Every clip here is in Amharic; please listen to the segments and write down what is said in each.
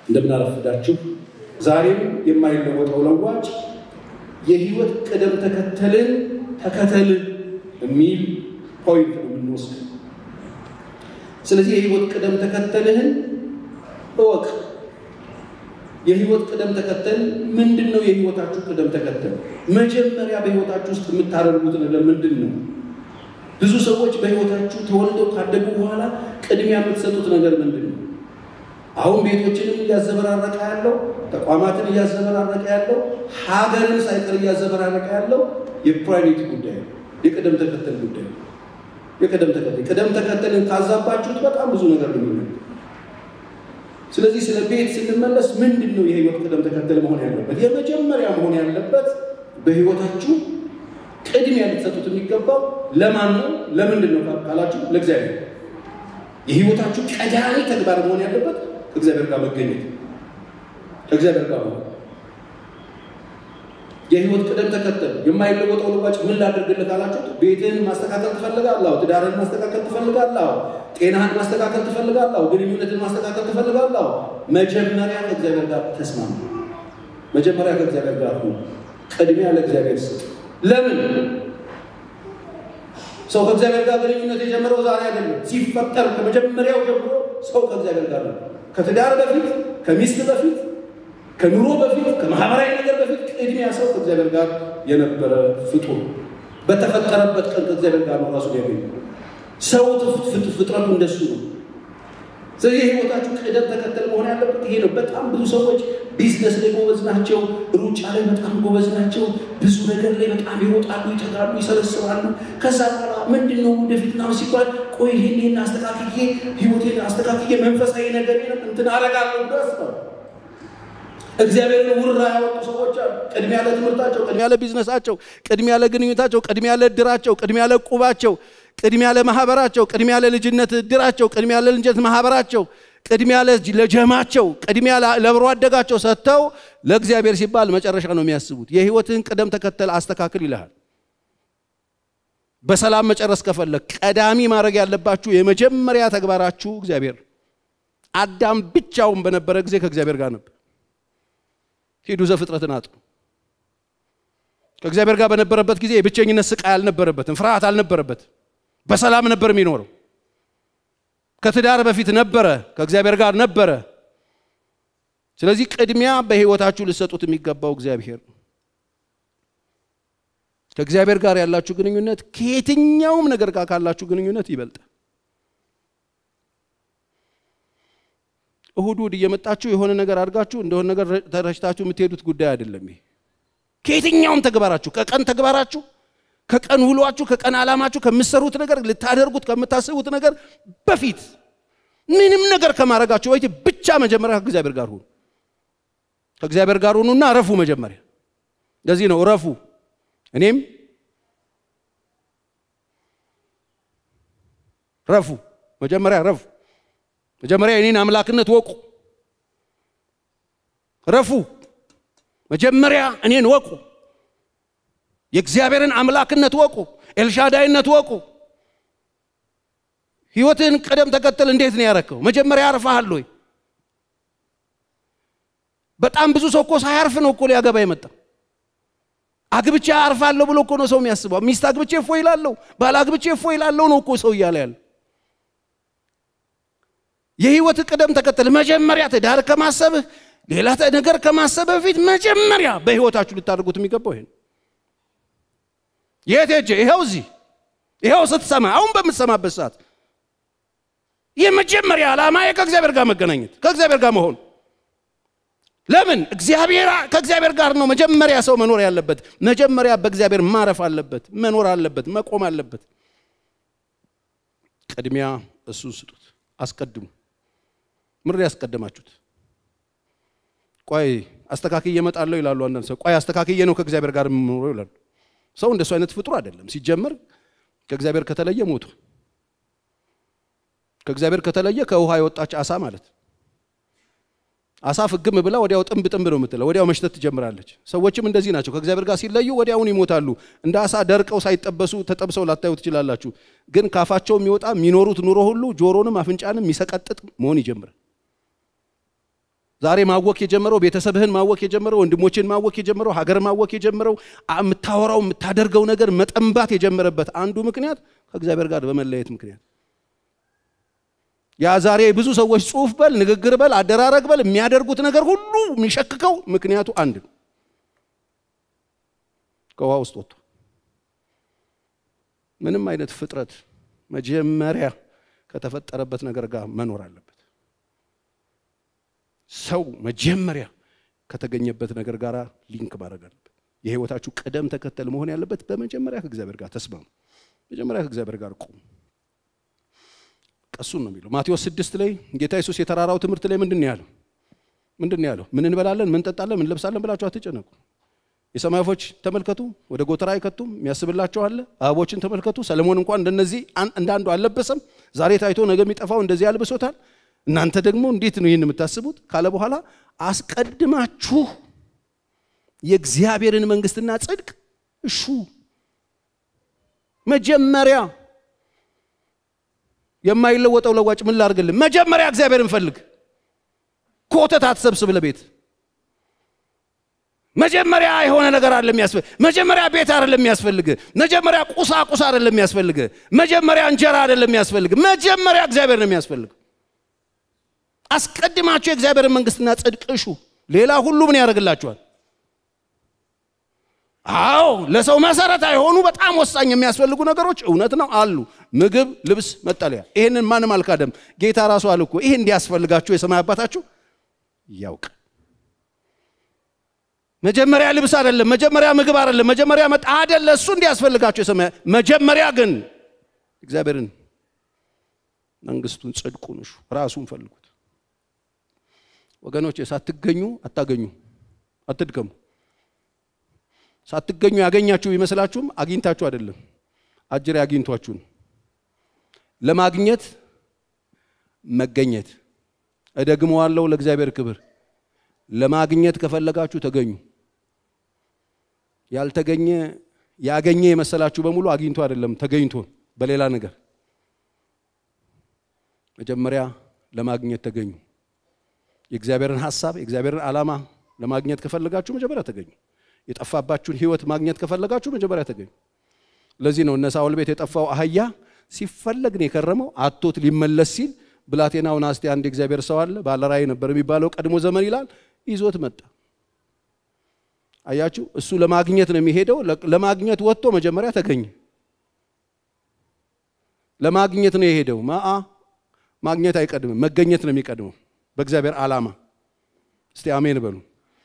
እንደምናረፍዳችሁ ዛሬም የማይለወጠው ለዋጭ የህይወት ቅደም ተከተልን ተከተል የሚል ፖይንት ነው የምንወስድ። ስለዚህ የህይወት ቅደም ተከተልህን እወቅ። የህይወት ቅደም ተከተል ምንድን ነው? የህይወታችሁ ቅደም ተከተል መጀመሪያ በህይወታችሁ ውስጥ የምታደርጉት ነገር ምንድን ነው? ብዙ ሰዎች በህይወታችሁ ተወልደው ካደጉ በኋላ ቅድሚያ የምትሰጡት ነገር ምንድን ነው? አሁን ቤቶችንም እያዘበራረቀ ያለው ተቋማትን እያዘበራረቀ ያለው ሀገርን ሳይቀር እያዘበራረቀ ያለው የፕራይቬት ጉዳይ ነው። የቅደም ተከተል ጉዳይ ነው። የቅደም ተከተል ቅደም ተከተልን ካዛባችሁት በጣም ብዙ ነገር ነው። ስለዚህ ስለ ቤት ስንመለስ ምንድን ነው የህይወት ቅደም ተከተል መሆን ያለበት? የመጀመሪያ መሆን ያለበት በህይወታችሁ ቅድሚያ ልትሰጡት የሚገባው ለማን ነው? ለምንድን ነው ካላችሁ ለእግዚአብሔር። የህይወታችሁ ቀዳሚ ተግባር መሆን ያለበት ከእግዚአብሔር ጋር መገኘት፣ ከእግዚአብሔር ጋር መሆን። የህይወት ቅደም ተከተል የማይለወጠው ልባጭ ምን ላድርግልህ ካላችሁት፣ ቤትህን ማስተካከል ትፈልጋለህ? ትዳርህን ማስተካከል ትፈልጋለህ? ጤናህን ማስተካከል ትፈልጋለህ? ግንኙነትን ማስተካከል ትፈልጋለህ? መጀመሪያ ከእግዚአብሔር ጋር ተስማሙ። መጀመሪያ ከእግዚአብሔር ጋር ሁኑ። ቅድሚያ ለእግዚአብሔር ስጥ። ለምን ሰው ከእግዚአብሔር ጋር ግንኙነት የጀመረው ዛሬ አይደለም። ሲፈጠር ከመጀመሪያው ጀምሮ ሰው ከእግዚአብሔር ጋር ነው። ከትዳር በፊት፣ ከሚስት በፊት፣ ከኑሮ በፊት፣ ከማህበራዊ ነገር በፊት ቅድሚያ ሰው ከእግዚአብሔር ጋር የነበረ ፍጡር በተፈጠረበት ቀን ከእግዚአብሔር ጋር ነው ራሱን ያገኘ ሰው ፍጥረቱ እንደሱ ነው። ስለዚህ የህይወታችሁ ቅደም ተከተል መሆን ያለበት ይሄ ነው። በጣም ብዙ ሰዎች ቢዝነስ ላይ ጎበዝ ናቸው፣ ሩጫ ላይ በጣም ጎበዝ ናቸው፣ ብዙ ነገር ላይ በጣም ይሮጣሉ፣ ይተጋሉ፣ ይሰበስባሉ። ከዛ በኋላ ምንድን ነው ወደፊት ምናምን ሲባል ቆይ ይሄን አስተካክዬ ህይወቴን አስተካክዬ መንፈሳዊ ነገር እንትን አረጋለሁ ብሎ ያስባሉ። እግዚአብሔርን ውራ ያወጡ ሰዎች አሉ። ቅድሚያ ለትምህርታቸው፣ ቅድሚያ ለቢዝነሳቸው፣ ቅድሚያ ለግንኙነታቸው፣ ቅድሚያ ለእድራቸው፣ ቅድሚያ ለቁባቸው ቅድሚያ ለማህበራቸው፣ ቅድሚያ ለልጅነት እድራቸው፣ ቅድሚያ ለልጅነት ማህበራቸው፣ ቅድሚያ ለጀማቸው፣ ቅድሚያ ለብሮ አደጋቸው ሰጥተው ለእግዚአብሔር ሲባል መጨረሻ ነው የሚያስቡት። የህይወትን ቅደም ተከተል አስተካክል ይልሃል። በሰላም መጨረስ ከፈለግ ቀዳሚ ማድረግ ያለባችሁ የመጀመሪያ ተግባራችሁ እግዚአብሔር። አዳም ብቻውን በነበረ ጊዜ ከእግዚአብሔር ጋር ነበር። ሂዱ ዘፍጥረትን አጥኑ። ከእግዚአብሔር ጋር በነበረበት ጊዜ የብቸኝነት ስቃይ አልነበረበትም፣ ፍርሃት አልነበረበትም። በሰላም ነበር የሚኖረው። ከትዳር በፊት ነበረ፣ ከእግዚአብሔር ጋር ነበረ። ስለዚህ ቅድሚያ በህይወታችሁ ልሰጡት የሚገባው እግዚአብሔር ነው። ከእግዚአብሔር ጋር ያላችሁ ግንኙነት ከየትኛውም ነገር ጋር ካላችሁ ግንኙነት ይበልጣል። እሁድ እሁድ እየመጣችሁ የሆነ ነገር አድርጋችሁ እንደሆነ ነገር ተረሽታችሁ የምትሄዱት ጉዳይ አይደለም። ይሄ ከየትኛውም ተግባራችሁ ከቀን ተግባራችሁ ከቀን ውሏችሁ ከቀን ዓላማችሁ ከምትሰሩት ነገር ልታደርጉት ከምታስቡት ነገር በፊት ምንም ነገር ከማድረጋችሁ በፊት ብቻ መጀመሪያ ከእግዚአብሔር ጋር ሁኑ። ከእግዚአብሔር ጋር ሁኑና ረፉ። መጀመሪያ ለዚህ ነው ረፉ። እኔም ረፉ። መጀመሪያ ረፉ። መጀመሪያ የኔን አምላክነት ወቁ። ረፉ። መጀመሪያ እኔን ወቁ። የእግዚአብሔርን አምላክነት ወቁ። ኤልሻዳይነት ወቁ። ህይወትህን ቅደም ተከተል እንዴት ነው ያረከው? መጀመሪያ አርፈሃል ወይ? በጣም ብዙ ሰው እኮ ሳያርፍ ነው እኮ ሊያገባ የመጣ አግብቼ አርፋለሁ ብሎ እኮ ነው ሰው የሚያስበው። ሚስት አግብቼ እፎ ይላለሁ፣ ባል አግብቼ እፎ ይላለሁ ነው እኮ ሰው እያለ ያለ። የህይወት ቅደም ተከተል መጀመሪያ ትዳር ከማሰብህ ሌላ ነገር ከማሰብ በፊት መጀመሪያ በህይወታችሁ ልታደርጉት የሚገባው ይሄ ነው። የት ሄጄ ይኸው እዚህ ይኸው ስትሰማ አሁን በምትሰማበት ሰዓት የመጀመሪያ ዓላማ ከእግዚአብሔር ጋር መገናኘት ከእግዚአብሔር ጋር መሆን ለምን እግዚአብሔር ከእግዚአብሔር ጋር ነው መጀመሪያ ሰው መኖር ያለበት መጀመሪያ በእግዚአብሔር ማረፍ አለበት መኖር አለበት መቆም አለበት ቅድሚያ እሱን ስጡት አስቀድሙ ምር ያስቀደማችሁት ቆይ አስተካክዬ እመጣለሁ ይላሉ አንዳንድ ሰው ቆይ አስተካክዬ ነው ከእግዚአብሔር ጋር የምኖረው ይላሉ ሰው እንደሱ አይነት ፍጡር አይደለም ሲጀመር ከእግዚአብሔር ከተለየ ሞቱ ከእግዚአብሔር ከተለየ ከውሃ የወጣች አሳ ማለት አሳ ፍግም ብላ ወዲያው ጥንብ ጥንብ ነው የምትለው ወዲያው መሽተት ትጀምራለች ሰዎችም እንደዚህ ናቸው ከእግዚአብሔር ጋር ሲለዩ ወዲያውን ይሞታሉ እንደ አሳ ደርቀው ሳይጠበሱ ተጠብሰው ላታዩ ትችላላችሁ ግን ካፋቸው የሚወጣ የሚኖሩት ኑሮ ሁሉ ጆሮንም አፍንጫንም የሚሰቀጥጥ መሆን ይጀምራል ዛሬ ማወክ የጀመረው ቤተሰብህን ማወክ የጀመረው ወንድሞችን ማወክ የጀመረው ሀገር ማወክ የጀመረው የምታወራው የምታደርገው ነገር መጠንባት የጀመረበት አንዱ ምክንያት ከእግዚአብሔር ጋር በመለየት ምክንያት ያ ዛሬ ብዙ ሰዎች ጽሁፍ በል ንግግር በል አደራረግ በል የሚያደርጉት ነገር ሁሉ የሚሸክከው ምክንያቱ አንድ ነው። ከውሃ ውስጥ ወጥቶ ምንም አይነት ፍጥረት መጀመሪያ ከተፈጠረበት ነገር ጋር መኖር አለበት። ሰው መጀመሪያ ከተገኘበት ነገር ጋር ሊንክ ማድረግ አለበት። የህይወታችሁ ቅደም ተከተል መሆን ያለበት በመጀመሪያ ከእግዚአብሔር ጋር ተስማሙ። መጀመሪያ ከእግዚአብሔር ጋር ቁሙ። ቀሱን ነው የሚለው ማቴዎስ ስድስት ላይ ጌታ ኢየሱስ የተራራው ትምህርት ላይ ምንድን ነው ያለው? ምንድን ነው ያለው? ምን እንበላለን፣ ምን እንጠጣለን፣ ምን እንለብሳለን ብላችሁ አትጨነቁ። የሰማይ ወፎች ተመልከቱ፣ ወደ ጎተራ አይከቱም፣ የሚያስብላቸው አለ። አበቦችን ተመልከቱ፣ ሰለሞን እንኳን እንደነዚህ እንዳንዱ አልለበሰም። ዛሬ ታይቶ ነገ የሚጠፋው እንደዚህ ያልብሶታል። እናንተ ደግሞ እንዴት ነው ይህን የምታስቡት? ካለ በኋላ አስቀድማችሁ የእግዚአብሔርን መንግስትና ጽድቅ እሹ። መጀመሪያ የማይለወጠው ለዋጭ ምን ላድርግልን? መጀመሪያ እግዚአብሔርን ፈልግ። ኮተት አትሰብስብ ለቤት መጀመሪያ የሆነ ነገር አለ የሚያስፈልግ መጀመሪያ ቤት አይደለም የሚያስፈልግ መጀመሪያ ቁሳቁስ አይደለም የሚያስፈልግ መጀመሪያ እንጀራ አይደለም የሚያስፈልግ መጀመሪያ እግዚአብሔር ነው የሚያስፈልግ አስቀድማችሁ የእግዚአብሔርን መንግስትና ጽድቅ እሹ ሌላ ሁሉ ምን ያደርግላችኋል አዎ ለሰው መሰረታዊ የሆኑ በጣም ወሳኝ የሚያስፈልጉ ነገሮች እውነት ነው አሉ ምግብ ልብስ መጠለያ ይህንን ማንም አልካደም ጌታ ራሱ አለ እኮ ይህ እንዲያስፈልጋችሁ የሰማይ አባታችሁ ያውቅ መጀመሪያ ልብስ አይደለም፣ መጀመሪያ ምግብ አይደለም፣ መጀመሪያ መጣ አይደለ። እሱ እንዲያስፈልጋቸው የሰማያ መጀመሪያ ግን እግዚአብሔርን መንግስቱን፣ ጽድቁን እሹ፣ ራሱን ፈልጉት። ወገኖች ሳትገኙ አታገኙ፣ አትድከሙ። ሳትገኙ ያገኛችሁ ቢመስላችሁም አግኝታችሁ አይደለም፣ አጅሬ አግኝቷችሁን ለማግኘት መገኘት። እደግመዋለሁ፣ ለእግዚአብሔር ክብር ለማግኘት ከፈለጋችሁ ተገኙ። ያልተገኘ ያገኘ የመሰላችሁ በሙሉ አግኝቶ አይደለም ተገኝቶ በሌላ ነገር። መጀመሪያ ለማግኘት ተገኙ። የእግዚአብሔርን ሐሳብ የእግዚአብሔርን ዓላማ ለማግኘት ከፈለጋችሁ መጀመሪያ ተገኙ። የጠፋባችሁን ሕይወት ማግኘት ከፈለጋችሁ መጀመሪያ ተገኙ። ለዚህ ነው እነ ሳውል ቤት የጠፋው አህያ ሲፈለግ ነው የከረመው። አቶት ሊመለስ ሲል ብላቴናውን አስቴ አንድ እግዚአብሔር ሰው አለ ባለራእይ ነበር የሚባለው ቀድሞ ዘመን ይላል ይዞት መጣ። አያችሁ፣ እሱ ለማግኘት ነው የሚሄደው። ለማግኘት ወጥቶ መጀመሪያ ተገኘ። ለማግኘት ነው የሄደው። ማአ ማግኘት አይቀድምም፣ መገኘት ነው የሚቀድመው በእግዚአብሔር ዓላማ። እስቲ አሜን በሉ።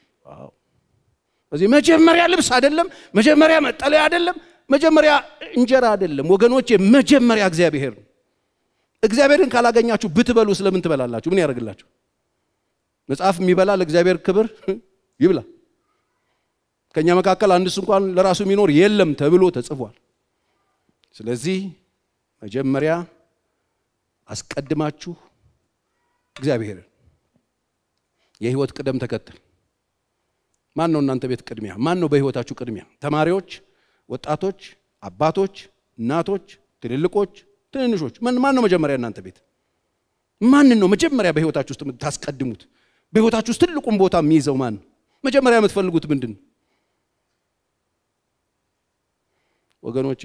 እዚህ መጀመሪያ ልብስ አይደለም፣ መጀመሪያ መጠለያ አይደለም፣ መጀመሪያ እንጀራ አይደለም። ወገኖቼ መጀመሪያ እግዚአብሔር ነው። እግዚአብሔርን ካላገኛችሁ ብትበሉ ስለምን ትበላላችሁ? ምን ያደርግላችሁ? መጽሐፍ የሚበላ ለእግዚአብሔር ክብር ይብላ። ከእኛ መካከል አንድስ እንኳን ለራሱ የሚኖር የለም ተብሎ ተጽፏል። ስለዚህ መጀመሪያ አስቀድማችሁ እግዚአብሔርን የህይወት ቅደም ተከተል ማን ነው? እናንተ ቤት ቅድሚያ ማን ነው? በህይወታችሁ ቅድሚያ ተማሪዎች፣ ወጣቶች፣ አባቶች፣ እናቶች፣ ትልልቆች ትንንሾች ማን ነው መጀመሪያ? እናንተ ቤት ማንን ነው መጀመሪያ በህይወታችሁ ውስጥ የምታስቀድሙት? በህይወታችሁ ውስጥ ትልቁን ቦታ የሚይዘው ማን ነው? መጀመሪያ የምትፈልጉት ምንድን ነው? ወገኖቼ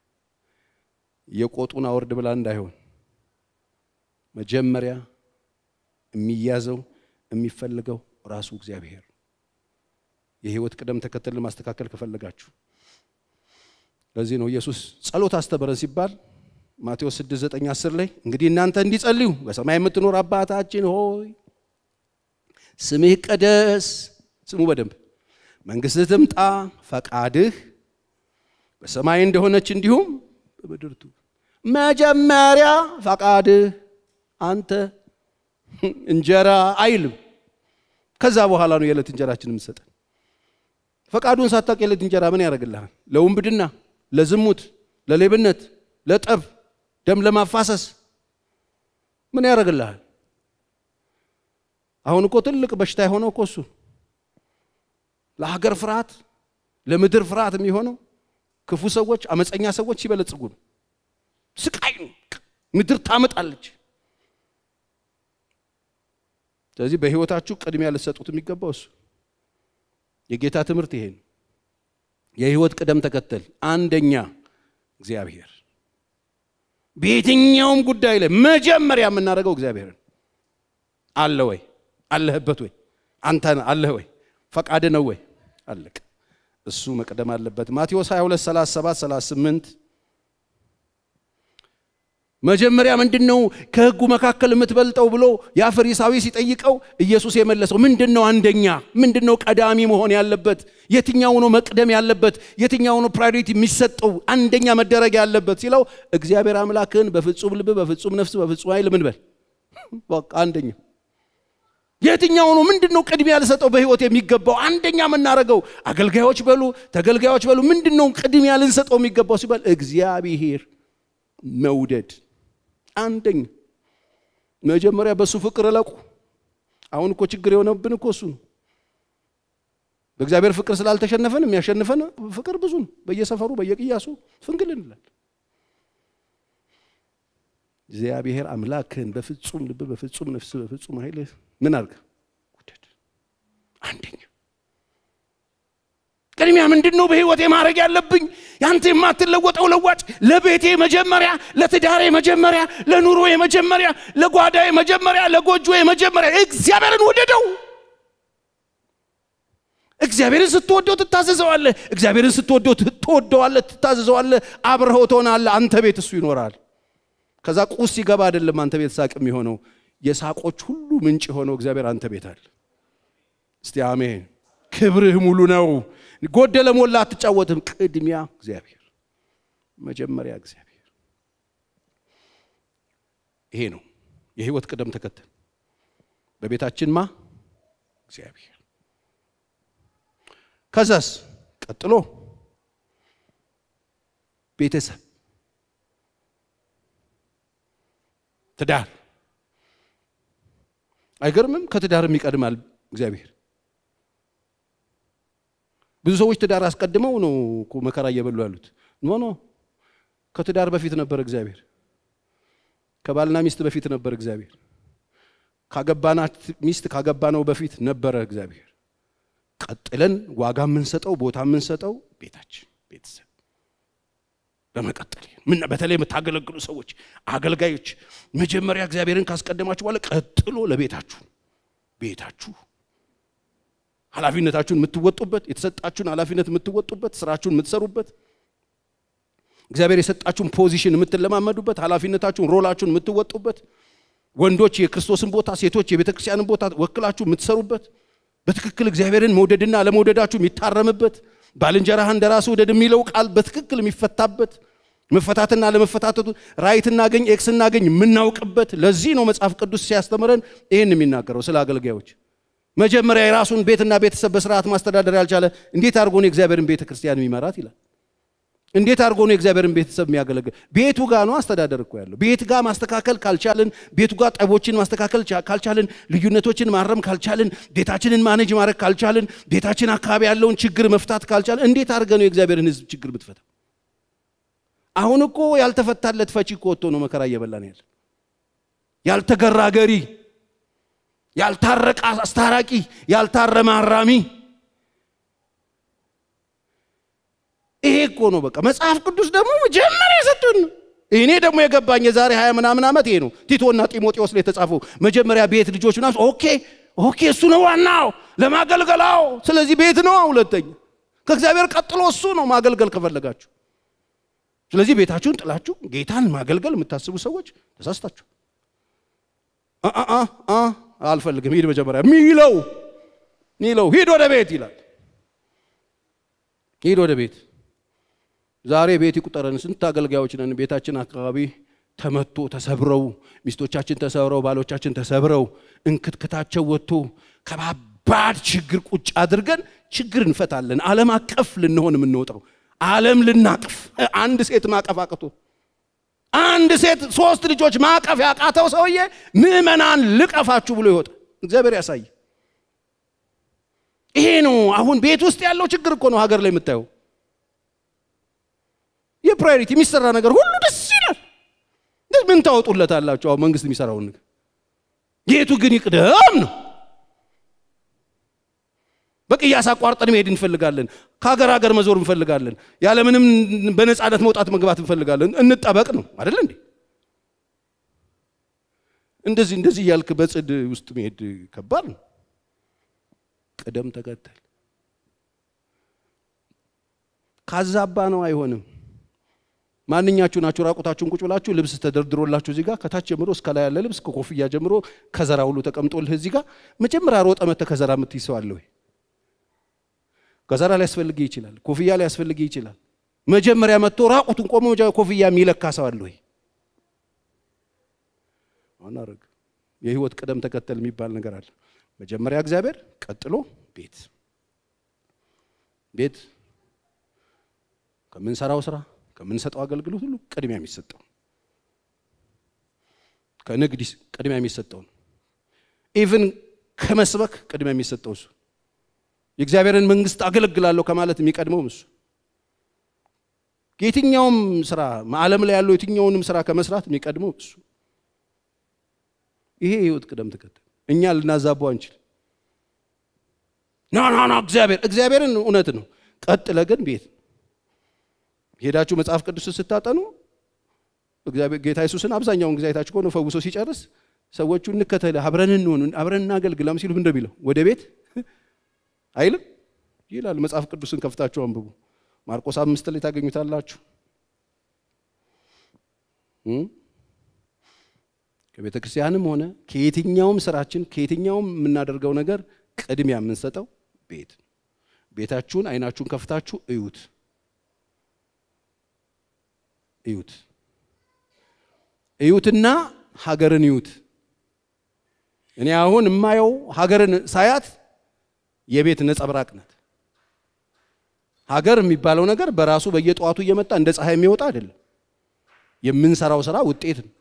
የቆጡን አወርድ ብላ እንዳይሆን መጀመሪያ የሚያዘው የሚፈልገው ራሱ እግዚአብሔር። የህይወት ቅደም ተከተልን ማስተካከል ከፈለጋችሁ ለዚህ ነው ኢየሱስ ጸሎት አስተምረን ሲባል ማቴዎስ 6 9 10 ላይ እንግዲህ እናንተ እንዲጸልዩ በሰማይ የምትኖር አባታችን ሆይ ስምህ ይቀደስ፣ ስሙ በደንብ መንግስትህ ትምጣ፣ ፈቃድህ በሰማይ እንደሆነች እንዲሁም በምድር ትሁን። መጀመሪያ ፈቃድህ አንተ እንጀራ አይልም። ከዛ በኋላ ነው የዕለት እንጀራችን የምትሰጠን። ፈቃዱን ሳታውቅ የዕለት እንጀራ ምን ያደርግልሃል? ለውንብድና፣ ለዝሙት፣ ለሌብነት፣ ለጠብ ደም ለማፋሰስ ምን ያደርግልሃል? አሁን እኮ ትልቅ በሽታ የሆነው እኮ እሱ ለሀገር ፍርሃት፣ ለምድር ፍርሃት የሚሆነው ክፉ ሰዎች፣ አመፀኛ ሰዎች ሲበለጽጉ ነው። ስቃይ ነው። ምድር ታመጣለች። ስለዚህ በህይወታችሁ ቅድሚያ ልትሰጡት የሚገባው እሱ የጌታ ትምህርት ይሄ ነው። የህይወት ቅደም ተከተል አንደኛ እግዚአብሔር። በየትኛውም ጉዳይ ላይ መጀመሪያ የምናደርገው እግዚአብሔርን አለ ወይ አለህበት ወይ አንተ አለህ ወይ ፈቃድ ነው ወይ አለቅ እሱ መቅደም አለበት። ማቴዎስ 22 37 38 መጀመሪያ ምንድን ነው ከህጉ መካከል የምትበልጠው ብሎ ያ ፈሪሳዊ ሲጠይቀው ኢየሱስ የመለሰው ምንድን ነው? አንደኛ ምንድን ነው ቀዳሚ መሆን ያለበት? የትኛው ነው መቅደም ያለበት? የትኛው ነው ፕራዮሪቲ የሚሰጠው አንደኛ መደረግ ያለበት ሲለው እግዚአብሔር አምላክህን በፍጹም ልብ፣ በፍጹም ነፍስ፣ በፍጹም ኃይል ምን በል በቃ አንደኛ የትኛው ነው ምንድን ነው ቅድሚያ ልሰጠው በህይወት የሚገባው አንደኛ የምናደርገው አገልጋዮች በሉ ተገልጋዮች በሉ ምንድን ነው ቅድሚያ ልንሰጠው የሚገባው ሲባል እግዚአብሔር መውደድ አንደኛ መጀመሪያ በእሱ ፍቅር እለቁ አሁን እኮ ችግር የሆነብን እኮ እሱ ነው በእግዚአብሔር ፍቅር ስላልተሸነፈን የሚያሸንፈን ፍቅር ብዙ ነው በየሰፈሩ በየቅያሱ ፍንግል እንላል እግዚአብሔር አምላክህን በፍጹም ልብ በፍጹም ነፍስ በፍጹም ኃይል ምን አድርገ ውደድ አንደኛ ቅድሚያ ምንድን ነው በህይወቴ ማድረግ ያለብኝ ያንተ የማትለወጠው ለዋጭ ለቤቴ መጀመሪያ ለትዳሬ መጀመሪያ ለኑሮ መጀመሪያ ለጓዳዬ መጀመሪያ ለጎጆ መጀመሪያ እግዚአብሔርን ወደደው እግዚአብሔርን ስትወደው ትታዘዘዋለህ እግዚአብሔርን ስትወደው ትወደዋለህ ትታዘዘዋለህ አብረኸው ትሆናለህ አንተ ቤት እሱ ይኖራል ከዛ ቁስ ሲገባ አይደለም አንተ ቤት ሳቅ የሚሆነው የሳቆች ሁሉ ምንጭ የሆነው እግዚአብሔር አንተ ቤት አለ እስቲ አሜን ክብርህ ሙሉ ነው ጎደለ ሞላ አትጫወትም ቅድሚያ እግዚአብሔር መጀመሪያ እግዚአብሔር ይሄ ነው የህይወት ቅደም ተከተል በቤታችን ማ እግዚአብሔር ከዛስ ቀጥሎ ቤተሰብ ትዳር አይገርምም ከትዳርም ይቀድማል እግዚአብሔር ብዙ ሰዎች ትዳር አስቀድመው ነው እኮ መከራ እየበሉ ያሉት ኖ ኖ ከትዳር በፊት ነበር እግዚአብሔር ከባልና ሚስት በፊት ነበር እግዚአብሔር ካገባናት ሚስት ካገባነው በፊት ነበረ እግዚአብሔር ቀጥለን ዋጋ የምንሰጠው ቦታ የምንሰጠው ቤታችን ቤተሰብ በመቀጠል ምን በተለይ የምታገለግሉ ሰዎች አገልጋዮች መጀመሪያ እግዚአብሔርን ካስቀደማችሁ በኋላ ቀጥሎ ለቤታችሁ ቤታችሁ ኃላፊነታችሁን የምትወጡበት የተሰጣችሁን ኃላፊነት የምትወጡበት ስራችሁን የምትሰሩበት እግዚአብሔር የሰጣችሁን ፖዚሽን የምትለማመዱበት ኃላፊነታችሁን ሮላችሁን የምትወጡበት ወንዶች የክርስቶስን ቦታ ሴቶች የቤተ ክርስቲያንን ቦታ ወክላችሁ የምትሰሩበት በትክክል እግዚአብሔርን መውደድና አለመውደዳችሁ የሚታረምበት ባልንጀራህ እንደ ራስ ውደድ የሚለው ቃል በትክክል የሚፈታበት መፈታትና ለመፈታተቱ ራይት እናገኝ ኤክስ እናገኝ የምናውቅበት ለዚህ ነው መጽሐፍ ቅዱስ ሲያስተምረን ይህን የሚናገረው ስለ አገልጋዮች መጀመሪያ የራሱን ቤትና ቤተሰብ በስርዓት ማስተዳደር ያልቻለ እንዴት አድርጎ ነው የእግዚአብሔርን ቤተ ክርስቲያን የሚመራት ይላል እንዴት አድርጎ ነው የእግዚአብሔርን ቤተሰብ የሚያገለግል ቤቱ ጋር ነው አስተዳደር እኮ ያለው ቤት ጋር ማስተካከል ካልቻልን ቤቱ ጋር ጠቦችን ማስተካከል ካልቻልን ልዩነቶችን ማረም ካልቻልን ቤታችንን ማኔጅ ማድረግ ካልቻልን ቤታችን አካባቢ ያለውን ችግር መፍታት ካልቻልን እንዴት አድርገ ነው የእግዚአብሔርን ህዝብ ችግር ብትፈታ አሁን እኮ ያልተፈታለት ፈቺ እኮ ወጥቶ ነው መከራ እየበላን ያለ ያልተገራ ገሪ ያልታረቀ አስታራቂ ያልታረመ አራሚ ይሄ እኮ ነው በቃ መጽሐፍ ቅዱስ ደግሞ መጀመሪያ የሰጡን እኔ ደግሞ የገባኝ የዛሬ ሀያ ምናምን ዓመት ይሄ ነው ቲቶና ጢሞቴዎስ ላይ የተጻፈው መጀመሪያ ቤት ልጆች ምናምን ኦኬ ኦኬ እሱ ነው ዋናው ለማገልገላው ስለዚህ ቤት ነው ሁለተኛ ከእግዚአብሔር ቀጥሎ እሱ ነው ማገልገል ከፈለጋችሁ ስለዚህ ቤታችሁን ጥላችሁ ጌታን ማገልገል የምታስቡ ሰዎች ተሳስታችሁ አልፈልግም ሂድ መጀመሪያ ሚለው ሚለው ሂድ ወደ ቤት ይላል ሂድ ወደ ቤት ዛሬ ቤት ይቁጠረን ስንት አገልጋዮች ነን ቤታችን አካባቢ ተመቶ ተሰብረው ሚስቶቻችን ተሰብረው ባሎቻችን ተሰብረው እንክትክታቸው ወጥቶ ከባባድ ችግር ቁጭ አድርገን ችግር እንፈታለን አለም አቀፍ ልንሆን የምንወጣው አለም ልናቅፍ አንድ ሴት ማቀፍ አቅቶ አንድ ሴት ሶስት ልጆች ማቀፍ ያቃተው ሰውዬ ምዕመናን ልቀፋችሁ ብሎ ይወጣ እግዚአብሔር ያሳይ ይሄ ነው አሁን ቤት ውስጥ ያለው ችግር እኮ ነው ሀገር ላይ የምታየው የፕራዮሪቲ የሚሰራ ነገር ሁሉ ደስ ይላል ምን ታወጡለት አላችሁ አሁን መንግስት የሚሰራውን ነገር የቱ ግን ይቅደም ነው በቅያስ አቋርጠን መሄድ እንፈልጋለን። ከሀገር ሀገር መዞር እንፈልጋለን። ያለምንም በነፃነት መውጣት መግባት እንፈልጋለን። እንጠበቅ ነው አይደለ እንዴ? እንደዚህ እንደዚህ እያልክ በጽድ ውስጥ መሄድ ከባድ ነው። ቅደም ተከተል ካዛባ ነው አይሆንም። ማንኛችሁ ናችሁ ራቁታችሁን ቁጭ ብላችሁ ልብስ ተደርድሮላችሁ እዚህ ጋር ከታች ጀምሮ እስከ ላይ ያለ ልብስ ከኮፍያ ጀምሮ ከዘራ ሁሉ ተቀምጦልህ እዚህ ጋር መጀመሪያ ሮጠ መተ ከዘራ የምትይዝ ሰው አለ ወይ? ከዘራ ሊያስፈልግህ ይችላል። ኮፍያ ሊያስፈልግህ ይችላል። መጀመሪያ መጥቶ ራቁቱን ቆሞ ኮፍያ የሚለካ ሰው አለ ወይ? አናረግ የህይወት ቅደም ተከተል የሚባል ነገር አለ። መጀመሪያ እግዚአብሔር፣ ቀጥሎ ቤት ቤት ከምንሰራው ስራ ከምንሰጠው አገልግሎት ሁሉ ቅድሚያ የሚሰጠው ከንግድ ቅድሚያ የሚሰጠው ነው። ኢቭን ከመስበክ ቅድሚያ የሚሰጠው እሱ የእግዚአብሔርን መንግስት አገለግላለሁ ከማለት የሚቀድመውም እሱ የትኛውም ስራ ዓለም ላይ ያለው የትኛውንም ስራ ከመስራት የሚቀድመው እሱ ይሄ የህይወት ቅደም ተከተል እኛ ልናዛቡ አንችል። ና ና ና እግዚአብሔር እግዚአብሔርን እውነት ነው። ቀጥለ ግን ቤት ሄዳችሁ መጽሐፍ ቅዱስን ስታጠኑ እግዚአብሔር ጌታ ኢየሱስን አብዛኛውን ጊዜ አይታችሁ ከሆነ ፈውሶ ሲጨርስ ሰዎቹ እንከተል፣ አብረን እንሆን፣ አብረን እናገልግል ሲሉ ምንድን ቢለው ወደ ቤት አይልም ይላል። መጽሐፍ ቅዱስን ከፍታችሁ አንብቡ። ማርቆስ አምስት ላይ ታገኙታላችሁ። ከቤተ ክርስቲያንም ሆነ ከየትኛውም ስራችን ከየትኛውም የምናደርገው ነገር ቅድሚያ የምንሰጠው ቤት። ቤታችሁን አይናችሁን ከፍታችሁ እዩት እዩት እዩትና ሀገርን እዩት። እኔ አሁን የማየው ሀገርን ሳያት የቤት ነጸብራቅ ናት። ሀገር የሚባለው ነገር በራሱ በየጠዋቱ እየመጣ እንደ ፀሐይ የሚወጣ አይደለም። የምንሰራው ስራ ውጤት ነው።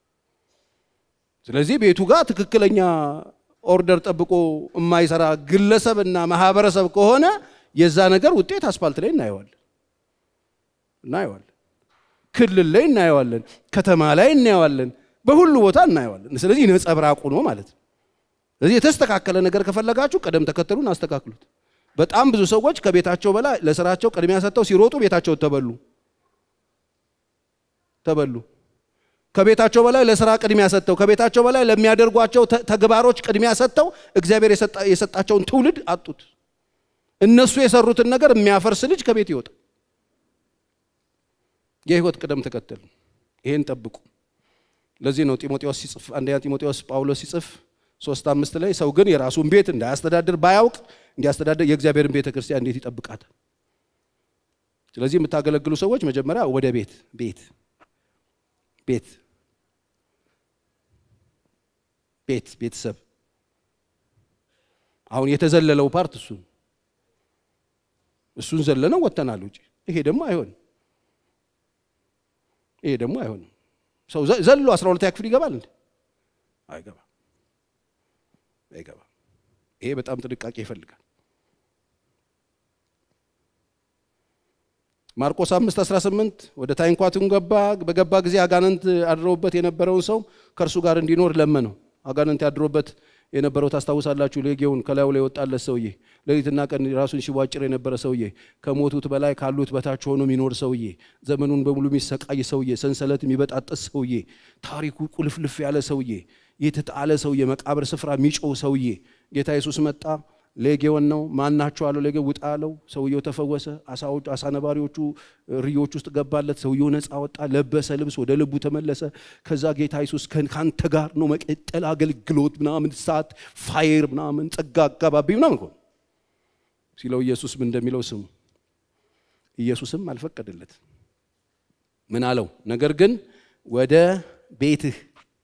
ስለዚህ ቤቱ ጋር ትክክለኛ ኦርደር ጠብቆ የማይሰራ ግለሰብ እና ማህበረሰብ ከሆነ የዛ ነገር ውጤት አስፋልት ላይ እናየዋለን እናየዋለን ክልል ላይ እናየዋለን፣ ከተማ ላይ እናየዋለን፣ በሁሉ ቦታ እናየዋለን። ስለዚህ ነጸብራቁ ነው ማለት ነው። ስለዚህ የተስተካከለ ነገር ከፈለጋችሁ ቅደም ተከተሉን አስተካክሉት። በጣም ብዙ ሰዎች ከቤታቸው በላይ ለስራቸው ቅድሚያ ሰጥተው ሲሮጡ ቤታቸው ተበሉ ተበሉ። ከቤታቸው በላይ ለስራ ቅድሚያ ሰጥተው ከቤታቸው በላይ ለሚያደርጓቸው ተግባሮች ቅድሚያ ሰጥተው እግዚአብሔር የሰጣቸውን ትውልድ አጡት። እነሱ የሰሩትን ነገር የሚያፈርስ ልጅ ከቤት ይወጣል። የህይወት ቅደም ተከተል ይሄን ጠብቁ። ለዚህ ነው ጢሞቴዎስ ሲጽፍ አንደኛ ጢሞቴዎስ ጳውሎስ ሲጽፍ ሶስት አምስት ላይ ሰው ግን የራሱን ቤት እንዳያስተዳድር ባያውቅ እንዲያስተዳድር የእግዚአብሔርን ቤተ ክርስቲያን እንዴት ይጠብቃታል? ስለዚህ የምታገለግሉ ሰዎች መጀመሪያ ወደ ቤት ቤት ቤት ቤት ቤተሰብ አሁን የተዘለለው ፓርት እሱ እሱን ዘለነው ወጥተናል ውጭ። ይሄ ደግሞ አይሆንም። ይሄ ደግሞ አይሆንም። ሰው ዘሎ አስራ ሁለተኛ ክፍል ይገባል እንዴ? አይገባም፣ አይገባም። ይሄ በጣም ጥንቃቄ ይፈልጋል። ማርቆስ 5 18 ወደ ታንኳቱን ገባ። በገባ ጊዜ አጋንንት አድረውበት የነበረውን ሰው ከእርሱ ጋር እንዲኖር ለመነው። አጋንንት ያድሮበት የነበረው ታስታውሳላችሁ። ሌጌውን ከላዩ ላይ የወጣለት ሰውዬ፣ ሌሊትና ቀን ራሱን ሲቧጭር የነበረ ሰውዬ፣ ከሞቱት በላይ ካሉት በታች ሆኖ የሚኖር ሰውዬ፣ ዘመኑን በሙሉ የሚሰቃይ ሰውዬ፣ ሰንሰለት የሚበጣጠስ ሰውዬ፣ ታሪኩ ቁልፍልፍ ያለ ሰውዬ፣ የተጣለ ሰውዬ፣ መቃብር ስፍራ የሚጮው ሰውዬ ጌታ ኢየሱስ መጣ። ሌጌውን ነው ማናቸው አለው። ሌጌ ውጣ አለው። ሰውየው ተፈወሰ። አሳ ነባሪዎቹ ርዮች ውስጥ ገባለት። ሰውየው ነፃ ወጣ፣ ለበሰ ልብስ፣ ወደ ልቡ ተመለሰ። ከዛ ጌታ ኢየሱስ ከአንተ ጋር ነው መቀጠል አገልግሎት ምናምን ሰዓት ፋይር ምናምን ጸጋ አጋባቢ ምናምን ሆነ ሲለው ኢየሱስ ምን እንደሚለው ስሙ። ኢየሱስም አልፈቀደለት። ምን አለው? ነገር ግን ወደ ቤትህ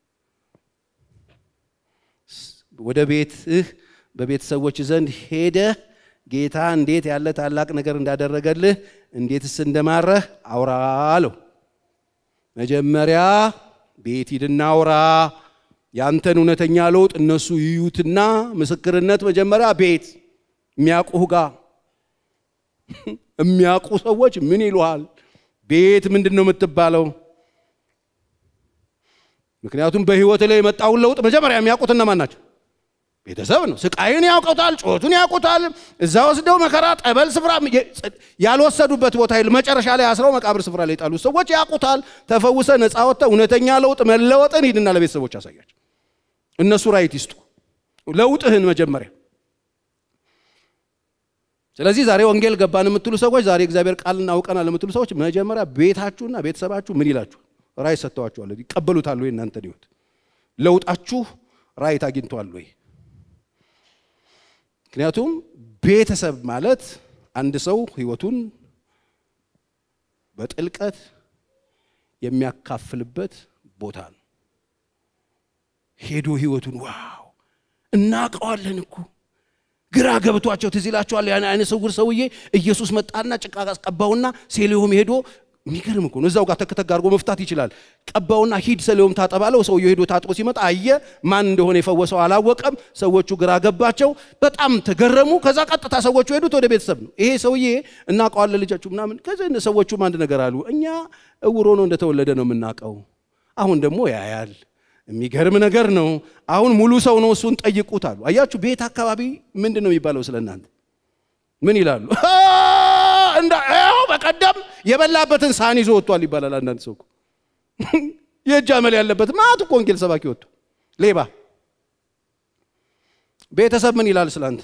ወደ ቤትህ በቤተሰቦች ዘንድ ሄደህ ጌታ እንዴት ያለ ታላቅ ነገር እንዳደረገልህ እንዴትስ እንደማረህ አውራ አለው። መጀመሪያ ቤት ሂድና አውራ። ያንተን እውነተኛ ለውጥ እነሱ ይዩትና ምስክርነት መጀመሪያ ቤት የሚያውቁህ ጋር የሚያውቁ ሰዎች ምን ይሉሃል? ቤት ምንድን ነው የምትባለው? ምክንያቱም በህይወት ላይ የመጣውን ለውጥ መጀመሪያ የሚያውቁት እነማን ናቸው? ቤተሰብ ነው። ስቃይን ያውቀውታል፣ ጩኸቱን ያውቁታል። እዛ ወስደው መከራ ጠበል ስፍራ ያልወሰዱበት ቦታ የለም። መጨረሻ ላይ አስረው መቃብር ስፍራ ላይ የጣሉት ሰዎች ያውቁታል። ተፈውሰ ነፃ ወጥተ እውነተኛ ለውጥ መለወጥን ሂድና ለቤተሰቦች አሳያቸው። እነሱ ራይት ይስጡ ለውጥህን መጀመሪያ። ስለዚህ ዛሬ ወንጌል ገባን የምትሉ ሰዎች፣ ዛሬ እግዚአብሔር ቃል እናውቀናል የምትሉ ሰዎች መጀመሪያ ቤታችሁና ቤተሰባችሁ ምን ይላችሁ? ራይት ሰጥተዋችኋል? ይቀበሉታል ወይ? እናንተን ህይወት ለውጣችሁ ራይት አግኝተዋል ወይ? ምክንያቱም ቤተሰብ ማለት አንድ ሰው ህይወቱን በጥልቀት የሚያካፍልበት ቦታ ነው። ሄዶ ህይወቱን ዋው እናውቀዋለን እኮ ግራ ገብቷቸው ትዝ ይላቸዋል። ያን አይነ ስውር ሰውዬ ኢየሱስ መጣና ጭቃ ቀባውና ሴሌሆም ሄዶ የሚገርም እኮ ነው። እዛው ጋር ተክተክ አድርጎ መፍታት ይችላል። ቀባውና ሂድ ሰሌውም ታጠባለው። ሰውየው ሄዶ ታጥቦ ሲመጣ አየ። ማን እንደሆነ የፈወሰው አላወቀም። ሰዎቹ ግራ ገባቸው፣ በጣም ተገረሙ። ከዛ ቀጥታ ሰዎቹ ሄዱት ወደ ቤተሰብ ነው። ይሄ ሰውዬ እናውቀዋለን ልጃችሁ ምናምን። ከዚህ ሰዎቹም አንድ ነገር አሉ። እኛ እውሮ ነው እንደተወለደ ነው የምናውቀው። አሁን ደግሞ ያያል። የሚገርም ነገር ነው። አሁን ሙሉ ሰው ነው፣ እሱን ጠይቁት አሉ። አያችሁ፣ ቤት አካባቢ ምንድን ነው የሚባለው ስለ እናንተ ምን ይላሉ? እንዳ በቀደም የበላበትን ሳህን ይዞ ወጥቷል ይባላል። አንዳንድ ሰው እኮ የእጅ አመል ያለበት ማት እኮ ወንጌል ሰባኪ ወጥቶ ሌባ። ቤተሰብ ምን ይላል ስላንተ?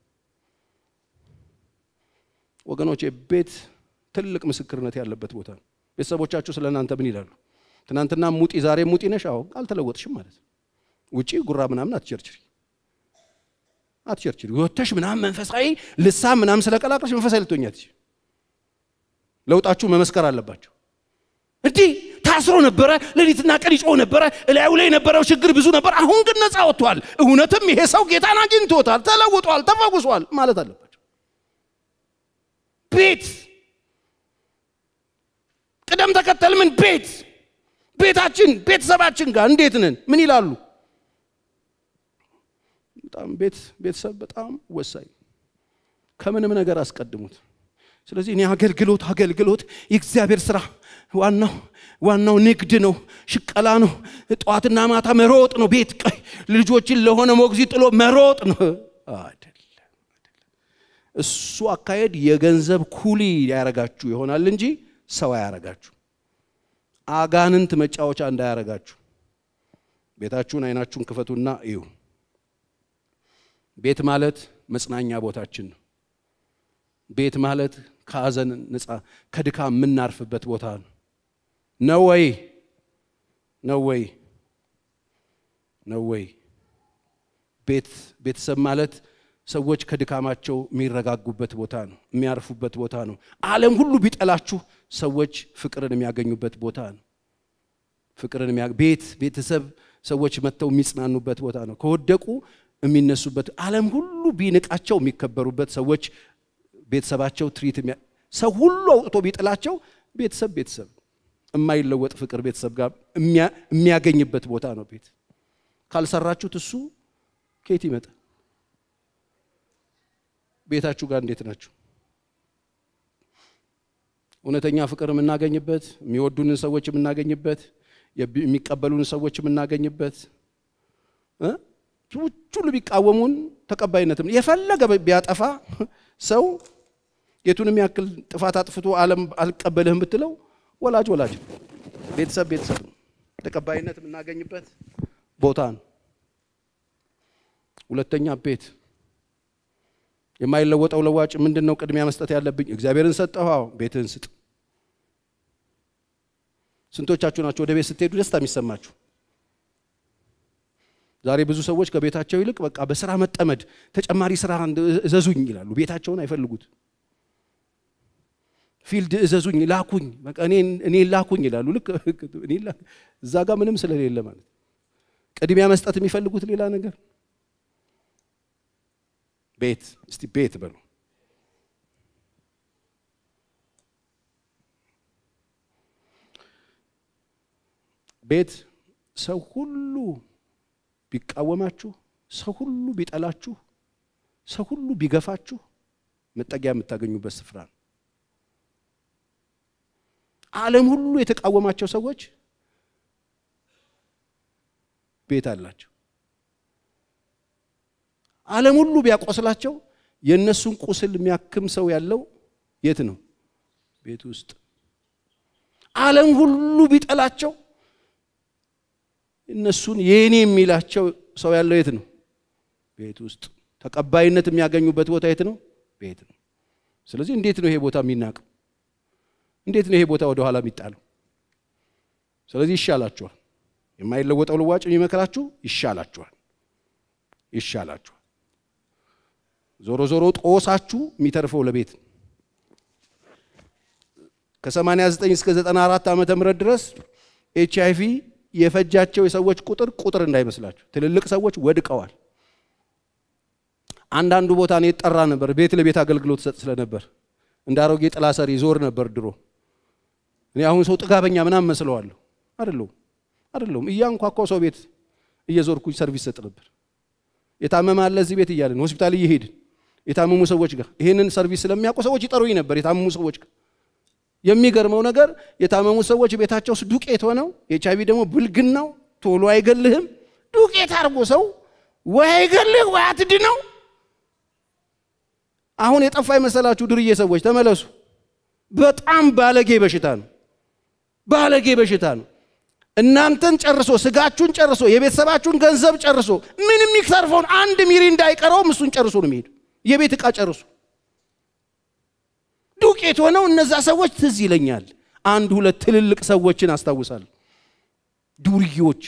ወገኖች፣ ቤት ትልቅ ምስክርነት ያለበት ቦታ ነው። ቤተሰቦቻችሁ ስለ እናንተ ምን ይላሉ? ትናንትና ሙጢ ዛሬ ሙጢ ነሽ። አዎ አልተለወጥሽም ማለት ውጪ ጉራ ምናምን አትቸርችሪ አትቸርችሪ ወተሽ ምናምን መንፈሳዊ ልሳን ምናምን ስለቀላቀልሽ መንፈሳዊ ልትሆኛ ትችል ለውጣችሁ መመስከር አለባቸው። እንዲህ ታስሮ ነበረ፣ ሌሊትና ቀን ይጮህ ነበረ፣ እላዩ ላይ የነበረው ችግር ብዙ ነበር። አሁን ግን ነፃ ወጥቷል። እውነትም ይሄ ሰው ጌታን አግኝቶታል፣ ተለውጧል፣ ተፈጉሷል ማለት አለባቸው። ቤት ቅደም ተከተል ምን ቤት ቤታችን ቤተሰባችን ጋር እንዴት ነን? ምን ይላሉ? በጣም ቤት ቤተሰብ በጣም ወሳኝ ከምንም ነገር አስቀድሙት። ስለዚህ እኔ አገልግሎት አገልግሎት የእግዚአብሔር ስራ ዋናው ዋናው ንግድ ነው፣ ሽቀላ ነው፣ ጠዋትና ማታ መሮጥ ነው። ቤት ቀይ ልጆችን ለሆነ ሞግዚት ጥሎ መሮጥ ነው አይደለም። እሱ አካሄድ የገንዘብ ኩሊ ያረጋችሁ ይሆናል እንጂ ሰው አያረጋችሁ። አጋንንት መጫወቻ እንዳያረጋችሁ። ቤታችሁን አይናችሁን ክፈቱና እዩ። ቤት ማለት መጽናኛ ቦታችን ነው። ቤት ማለት ከሐዘን ነፃ ከድካም የምናርፍበት ቦታ ነው። ነው ወይ? ነው ወይ? ነው ወይ? ቤት ቤተሰብ ማለት ሰዎች ከድካማቸው የሚረጋጉበት ቦታ ነው፣ የሚያርፉበት ቦታ ነው። ዓለም ሁሉ ቢጠላችሁ ሰዎች ፍቅርን የሚያገኙበት ቦታ ነው። ፍቅርን ቤት ቤተሰብ ሰዎች መጥተው የሚጽናኑበት ቦታ ነው። ከወደቁ የሚነሱበት ዓለም ሁሉ ቢንቃቸው የሚከበሩበት ሰዎች ቤተሰባቸው ትሪት ሰው ሁሉ አውጥቶ ቢጥላቸው ቤተሰብ ቤተሰብ የማይለወጥ ፍቅር ቤተሰብ ጋር የሚያገኝበት ቦታ ነው። ቤት ካልሰራችሁት እሱ ከየት ይመጣል? ቤታችሁ ጋር እንዴት ናችሁ? እውነተኛ ፍቅር የምናገኝበት፣ የሚወዱንን ሰዎች የምናገኝበት፣ የሚቀበሉን ሰዎች የምናገኝበት ሁሉ ቢቃወሙን ተቀባይነትም የፈለገ ቢያጠፋ ሰው የቱንም ያክል ጥፋት አጥፍቶ ዓለም አልቀበልህም ብትለው ወላጅ ወላጅ ቤተሰብ ቤተሰብ ነው። ተቀባይነት የምናገኝበት ቦታ ነው። ሁለተኛ ቤት የማይለወጠው ለዋጭ ምንድን ነው? ቅድሚያ መስጠት ያለብኝ እግዚአብሔርን ሰጠሁ። አዎ ቤትህን ስጥ። ስንቶቻችሁ ናቸው ወደ ቤት ስትሄዱ ደስታ የሚሰማችሁ? ዛሬ ብዙ ሰዎች ከቤታቸው ይልቅ በቃ በስራ መጠመድ ተጨማሪ ስራ እዘዙኝ ይላሉ። ቤታቸውን አይፈልጉት። ፊልድ እዘዙኝ፣ ላኩኝ፣ በቃ እኔ ላኩኝ ይላሉ። ልክ እዛ ጋር ምንም ስለሌለ ማለት ቅድሚያ መስጠት የሚፈልጉት ሌላ ነገር ቤት እስቲ ቤት በሉ። ቤት ሰው ሁሉ ቢቃወማችሁ፣ ሰው ሁሉ ቢጠላችሁ፣ ሰው ሁሉ ቢገፋችሁ መጠጊያ የምታገኙበት ስፍራ ነው። ዓለም ሁሉ የተቃወማቸው ሰዎች ቤት አላቸው። ዓለም ሁሉ ቢያቆስላቸው የእነሱን ቁስል የሚያክም ሰው ያለው የት ነው? ቤት ውስጥ። ዓለም ሁሉ ቢጠላቸው እነሱን የኔ የሚላቸው ሰው ያለው የት ነው? ቤት ውስጥ። ተቀባይነት የሚያገኙበት ቦታ የት ነው? ቤት ነው። ስለዚህ እንዴት ነው ይሄ ቦታ የሚናቀው? እንዴት ነው ይሄ ቦታ ወደ ኋላ የሚጣለው? ስለዚህ ይሻላችኋል። የማይለወጠው ልዋጭ የሚመክራችሁ ይሻላችኋል፣ ይሻላችኋል። ዞሮ ዞሮ ጦሳችሁ የሚተርፈው ለቤት ከ89 እስከ 94 ዓመተ ምህረት ድረስ ኤች አይ ቪ የፈጃቸው የሰዎች ቁጥር ቁጥር እንዳይመስላችሁ። ትልልቅ ሰዎች ወድቀዋል። አንዳንዱ ቦታ እኔ ጠራ ነበር። ቤት ለቤት አገልግሎት ሰጥ ስለነበር እንደ አሮጌ ጥላ ሰሪ ዞር ነበር ድሮ። እኔ አሁን ሰው ጥጋበኛ ምናምን መስለዋለሁ። አይደለሁም፣ አይደለሁም። እያንኳኳው ሰው ቤት እየዞርኩኝ ሰርቪስ ሰጥ ነበር። የታመመ አለ እዚህ ቤት እያለን ሆስፒታል እየሄድን የታመሙ ሰዎች ጋር ይህንን ሰርቪስ ስለሚያውቁ ሰዎች ይጠሩኝ ነበር። የታመሙ ሰዎች ጋር የሚገርመው ነገር የታመሙ ሰዎች ቤታቸው ውስጥ ዱቄት ሆነው ኤች አይ ቪ ደግሞ ብልግናው ቶሎ አይገልህም። ዱቄት አድርጎ ሰው ወይ አይገልህ ወይ አትድነው። አሁን የጠፋ የመሰላችሁ ድርዬ ሰዎች ተመለሱ። በጣም ባለጌ በሽታ ነው። ባለጌ በሽታ ነው። እናንተን ጨርሶ ስጋችሁን ጨርሶ የቤተሰባችሁን ገንዘብ ጨርሶ ምን የሚተርፈውን አንድ ሚሪ እንዳይቀረውም እሱን ጨርሶ ነው የሚሄዱ። የቤት ዕቃ ጨርሶ ዱቄት ሆነው እነዛ ሰዎች ትዝ ይለኛል። አንድ ሁለት ትልልቅ ሰዎችን አስታውሳለሁ። ዱርዬዎች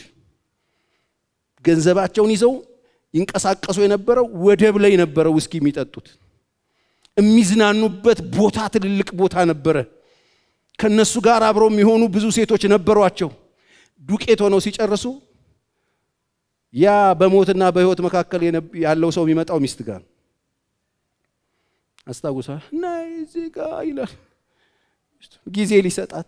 ገንዘባቸውን ይዘው ይንቀሳቀሱ የነበረው ወደብ ላይ ነበረው ውስኪ የሚጠጡት የሚዝናኑበት ቦታ ትልልቅ ቦታ ነበረ። ከነሱ ጋር አብረው የሚሆኑ ብዙ ሴቶች ነበሯቸው። ዱቄት ሆነው ሲጨርሱ ያ በሞትና በሕይወት መካከል ያለው ሰው የሚመጣው ሚስት ጋር አስታውሳል። ናይ እዚህ ጋ ይላል ጊዜ ሊሰጣት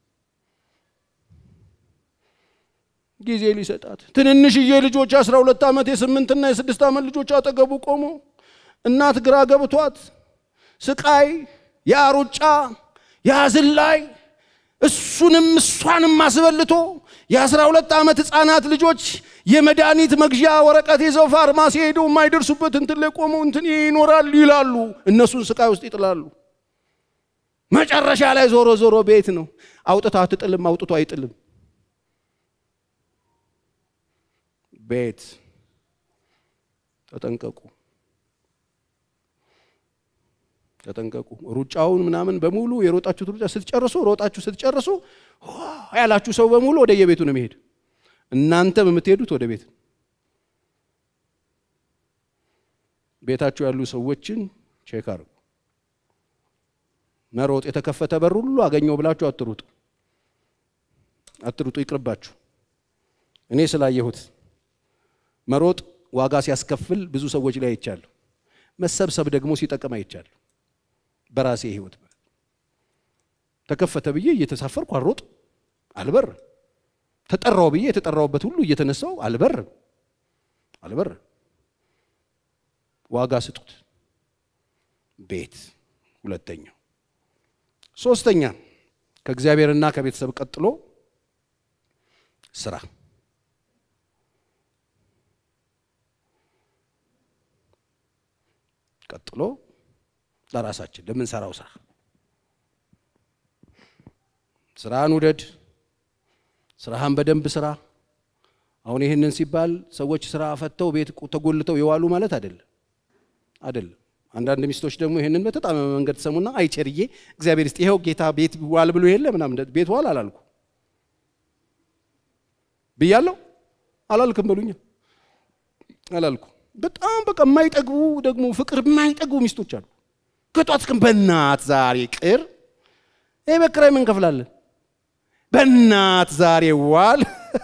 ጊዜ ሊሰጣት ትንንሽዬ ልጆች አስራ ሁለት ዓመት የስምንትና የስድስት ዓመት ልጆች አጠገቡ ቆሞ እናት ግራ ገብቷት ስቃይ ያ ሩጫ ያ ዝላይ እሱንም እሷንም አስበልቶ የአስራ ሁለት ዓመት ህፃናት ልጆች የመድኃኒት መግዣ ወረቀት ይዘው ፋርማሲ ሄደው የማይደርሱበት እንትን ላይ ቆመው እንትን ይኖራል ይላሉ። እነሱን ስቃይ ውስጥ ይጥላሉ። መጨረሻ ላይ ዞሮ ዞሮ ቤት ነው። አውጥቶ አትጥልም፣ አውጥቶ አይጥልም። ቤት ተጠንቀቁ፣ ተጠንቀቁ። ሩጫውን ምናምን በሙሉ የሮጣችሁት ሩጫ ስትጨርሱ ሮጣችሁ ስትጨርሱ ያላችሁ ሰው በሙሉ ወደ የቤቱ ነው የሚሄድ። እናንተም የምትሄዱት ወደ ቤት። ቤታችሁ ያሉ ሰዎችን ቼክ አድርጉ። መሮጥ የተከፈተ በር ሁሉ አገኘው ብላችሁ አትሩጡ፣ አትሩጡ፣ ይቅርባችሁ። እኔ ስላየሁት መሮጥ ዋጋ ሲያስከፍል ብዙ ሰዎች ላይ አይቻለሁ። መሰብሰብ ደግሞ ሲጠቅም አይቻለሁ። በራሴ ህይወት ተከፈተ ብዬ እየተሳፈርኩ አልሮጥ አልበር ተጠራው ብዬ የተጠራውበት ሁሉ እየተነሳው አልበርም አልበርም። ዋጋ ስጡት። ቤት ሁለተኛው። ሶስተኛ ከእግዚአብሔርና ከቤተሰብ ቀጥሎ ስራ። ቀጥሎ ለራሳችን ለምንሰራው ስራ ስራህን ውደድ። ስራህን በደንብ ስራ። አሁን ይህንን ሲባል ሰዎች ስራ ፈተው ቤት ተጎልተው የዋሉ ማለት አይደለም አይደለም። አንዳንድ ሚስቶች ደግሞ ይህንን በተጣመመ መንገድ ትሰሙና አይቸርዬ እግዚአብሔር ይስጥ ይኸው ጌታ ቤት ዋል ብሎ የለ ምናምን ቤት ዋል አላልኩ ብያለሁ አላልክም በሉኛ አላልኩ። በጣም በቃ የማይጠግቡ ደግሞ ፍቅር የማይጠግቡ ሚስቶች አሉ። ከጧት እስከ በእናት ዛሬ ቅር ይህ በክራይ ምን እንከፍላለን? በእናት ዛሬ ዋል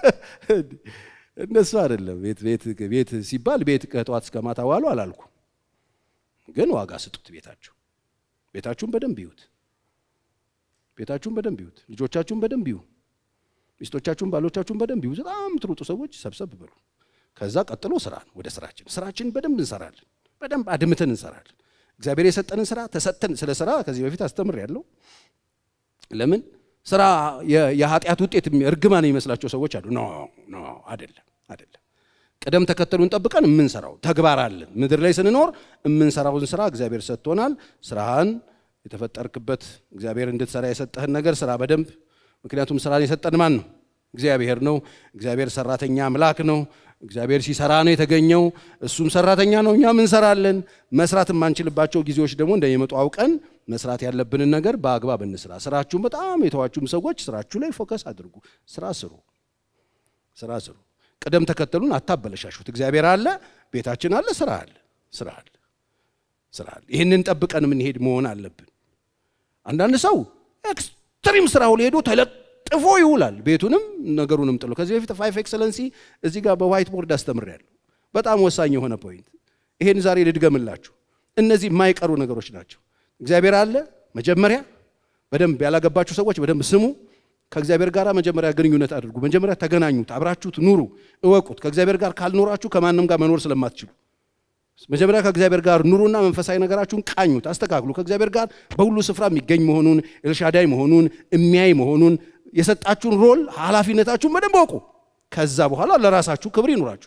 እነሱ አይደለም። ቤት ሲባል ቤት ከጠዋት እስከ ማታ ዋሉ አላልኩ፣ ግን ዋጋ ስጡት። ቤታችሁ ቤታችሁን በደንብ ይዩት። ቤታችሁን በደንብ ይዩት። ልጆቻችሁን በደንብ ይዩ። ሚስቶቻችሁን፣ ባሎቻችሁን በደንብ ይዩ። በጣም ትሩጡ ሰዎች ሰብሰብ በሉ። ከዛ ቀጥሎ ስራ ነው። ወደ ስራችን ስራችን በደንብ እንሰራለን። በደንብ አድምተን እንሰራለን። እግዚአብሔር የሰጠንን ስራ ተሰጥተን ስለ ስራ ከዚህ በፊት አስተምር ያለው ለምን ስራ የኃጢአት ውጤት እርግማን የሚመስላቸው ሰዎች አሉ። ኖ ኖ አይደለም፣ አይደለም። ቅደም ተከተሉን ጠብቀን የምንሰራው ተግባር አለን። ምድር ላይ ስንኖር የምንሰራውን ስራ እግዚአብሔር ሰጥቶናል። ስራህን የተፈጠርክበት እግዚአብሔር እንድትሰራ የሰጠህን ነገር ስራ በደንብ ምክንያቱም ስራን የሰጠን ማን ነው? እግዚአብሔር ነው። እግዚአብሔር ሰራተኛ አምላክ ነው። እግዚአብሔር ሲሰራ ነው የተገኘው። እሱም ሰራተኛ ነው፣ እኛም እንሰራለን። መስራት የማንችልባቸው ጊዜዎች ደግሞ እንደሚመጡ አውቀን መስራት ያለብንን ነገር በአግባብ እንስራ። ስራችሁን በጣም የተዋችሁም ሰዎች ስራችሁ ላይ ፎከስ አድርጉ። ስራ ስሩ፣ ስራ ስሩ። ቅደም ተከተሉን አታበለሻሹት። እግዚአብሔር አለ፣ ቤታችን አለ፣ ስራ አለ፣ ስራ አለ፣ ስራ አለ። ይህንን ጠብቀን የምንሄድ መሆን አለብን። አንዳንድ ሰው ኤክስትሪም ስራው ሄዶ ተለጥፎ ይውላል፣ ቤቱንም ነገሩንም ጥሎ። ከዚህ በፊት ፋይፍ ኤክሰለንሲ እዚህ ጋር በዋይት ቦርድ አስተምሬያለሁ። በጣም ወሳኝ የሆነ ፖይንት። ይሄን ዛሬ ልድገምላችሁ። እነዚህ የማይቀሩ ነገሮች ናቸው። እግዚአብሔር አለ። መጀመሪያ በደንብ ያላገባችሁ ሰዎች በደንብ ስሙ። ከእግዚአብሔር ጋር መጀመሪያ ግንኙነት አድርጉ። መጀመሪያ ተገናኙት፣ አብራችሁት ኑሩ፣ እወቁት። ከእግዚአብሔር ጋር ካልኖራችሁ ከማንም ጋር መኖር ስለማትችሉ መጀመሪያ ከእግዚአብሔር ጋር ኑሩና መንፈሳዊ ነገራችሁን ቃኙት፣ አስተካክሉ። ከእግዚአብሔር ጋር በሁሉ ስፍራ የሚገኝ መሆኑን ኤልሻዳይ መሆኑን የሚያይ መሆኑን የሰጣችሁን ሮል ኃላፊነታችሁን በደንብ እወቁ። ከዛ በኋላ ለራሳችሁ ክብር ይኑራችሁ።